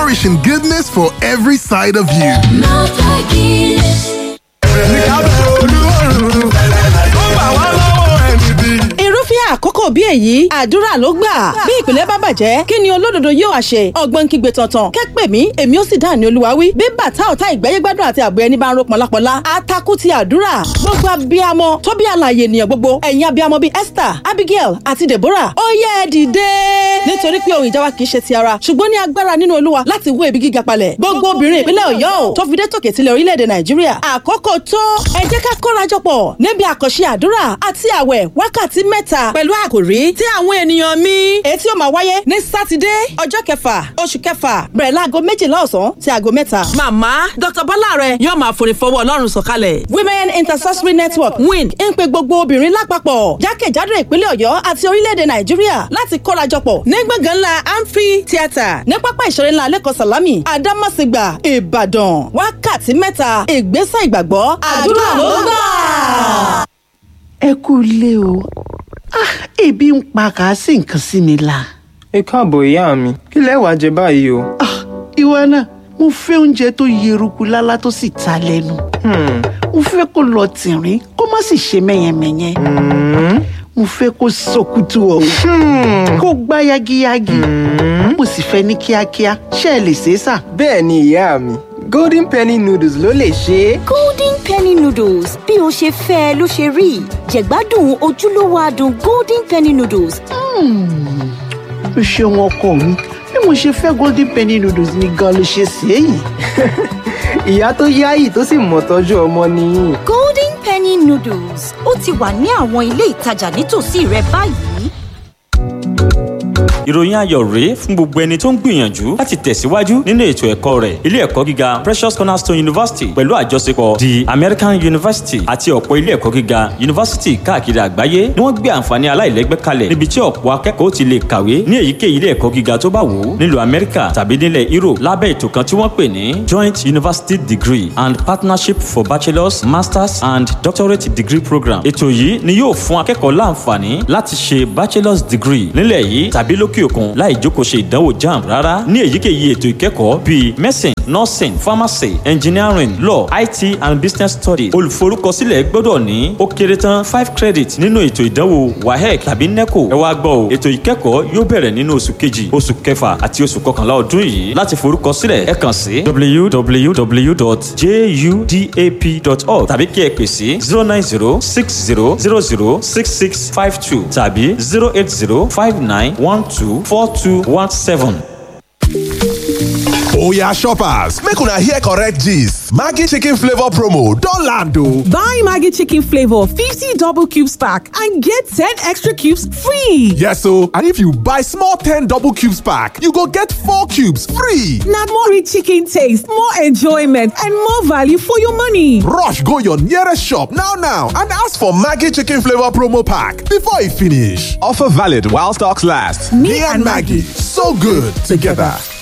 nourishing goodness for every side of you. irúfẹ́ àkókò bí èyí àdúrà ló gbà bí ìpìlẹ̀ bá bàjẹ́ kí ni olódodo yóò wá ṣe ọgbọ́n kígbe tọ̀tàn kẹ́pẹ́ mi èmi ó sì dáhùn ní olúwa wí bí bàtà ọ̀tá ìgbẹ́yẹ́gbádùn àti àbọ̀ ẹni bá ń ro pọ̀lápọ̀lá atakú ti àdúrà gbogbo abiyamọ tó bí àlàyé ènìyàn gbogbo ẹ̀yin abiyamọ bíi Esther Abigail àti Deborah ó yẹ ẹ dìde nítorí pé ohun ìjà wa kì í ṣe ti ara ṣùgbọ́n ní agbára nínú olúwa láti wó ibi gíga palẹ̀ gbogbo obìnrin ìpínlẹ̀ Ọ̀yọ́ ò tó fi dé tòkè tilẹ̀ orílẹ̀-èdè Nàìjíríà àkókò tó ẹ jẹ́ ká kórajọpọ̀ níbi àkànṣe àdúrà àti àwẹ̀ wákàtí mẹ́ta pẹ̀lú àkòrí tí àwọn ènìyàn mi èyí tí ó máa wáyé ní sátidé ọjọ́ kẹfà oṣù kẹfà bẹ̀rẹ̀ láago méjìlá ọ̀sán sí aago mẹ́ta. màmá dr bọ́láre yóò máa forí fọwọ́ ọlọ́run sọ̀kalẹ̀. women intercessory network win ń pe gbogbo obìnrin lápapọ̀ jákèjádò ìpínlẹ̀ ọ̀yọ́ àti orílẹ̀-èdè nàìjíríà láti kórajọpọ̀ ní gbọ̀ngàn ńlá amphi theatre ní pápá ìṣeré ńlá lẹ́kọ̀ọ́ sàlámì àdámọ̀sígbà ìbàdàn wákàtí mẹ́ta ìgbésẹ̀ ìgbàgbọ́ àdúrà ló gbà. ẹ kú ilé o ah ebi ń pa kàásì nǹkan sí mi la. ẹ káàbọ̀ ìyá mi kí lẹ wá jẹ báyìí o. ah ìwọ náà mo fẹ́ oúnjẹ tó yeruku lálá tó sì ta lẹ́nu. mo fẹ́ kó lọ tìrín kó má sì ṣe mẹ́yẹmẹ́yẹ. mo fẹ́ kó sọkútù ọ̀hún kó gbá yagiyagi. mo sì fẹ́ ní kíákíá ṣé ẹ lè ṣe é sà. bẹ́ẹ̀ ni ìyá mi golden penny noodles ló lè ṣe é. golden penny noodles bí o ṣe fẹ́ ẹ ló ṣe rí jẹ̀gbádùn ojúlówó adùn golden penny noodles. o ṣeun ọkọ mi bí mo ṣe fẹ́ golden penny noodles ni gan ló ṣe ṣe é yìí. ìyá tó yáyì tó sì mọ̀ tọ́jú ọmọ nìyí. golden penny noodles ó ti wà ní àwọn ilé ìtajà nítòsí rẹ báyìí. ìròyìn ayọ̀ rèé fún gbogbo ẹni tó ń gbìyànjú láti tẹ̀síwájú nínú ètò ẹ̀kọ́ rẹ̀ ilé ẹ̀kọ́ gíga Precious Cornerstone University pẹ̀lú àjọṣepọ̀ the American University àti ọ̀pọ̀ ilé ẹ̀kọ́ gíga yunifásítì káàkiri àgbáyé ni wọ́n gbé àǹfààní aláìlẹ́gbẹ́ kalẹ̀ níbi tí ọ̀pọ̀ akẹ́kọ̀ọ́ ti lè kàwé ní èyíkéyìí ilé ẹ̀kọ́ gíga tó bá wù ú nílùú Amẹ́ríkà tàbí nílẹ̀ Europe lábẹ́ ètò kan tí wọ́n pè ní Joint University Degree and Partnership for Bachelors Masters and Doctorate Degree Program ètò yìí ni yóò fún akẹ́kọ̀ọ́ láǹfààní láti ṣe bachelor's degree nílẹ̀ yìí tàbí lókè òkun láì jókòó ṣe ìdánwò jamb rárá ní èyíkéyìí ètò ìkẹ́kọ̀ọ́ bíi medicine nursing pharmacy engineering law it and business studies olùforúkọsílẹ̀ gbọ́dọ̀ ní ó kéré tán five credit nínú ètò ìdánwò wahec tàbí neco ẹ wá gbọ́ o ètò ìkẹ́kọ̀ọ́ yóò bẹ̀rẹ̀ nínú oṣù kejì oṣù kẹfà àti oṣù kọkànlá ọdún yìí láti forúkọsílẹ̀ ẹ kàn sí www.judap.org tàbí kí ẹ pè sí zero nine zero six zero zero zero six six five two tàbí zero eight zero five nine one two four two one seven. Oya shoppers, make una hear correct gist. Maggi chicken flavor promo don land o. Buy Maggi chicken flavor 50 double cubes pack and get 10 extra cubes free. Yes o, and if you buy small 10 double cubes pack, you go get 4 cubes free. Na more rich chicken taste, more enjoyment and more value for your money. Rush go your nearest shop now now and ask for Maggi chicken flavor promo pack before e finish. Offer valid while stocks last. Me and Maggi, so good together.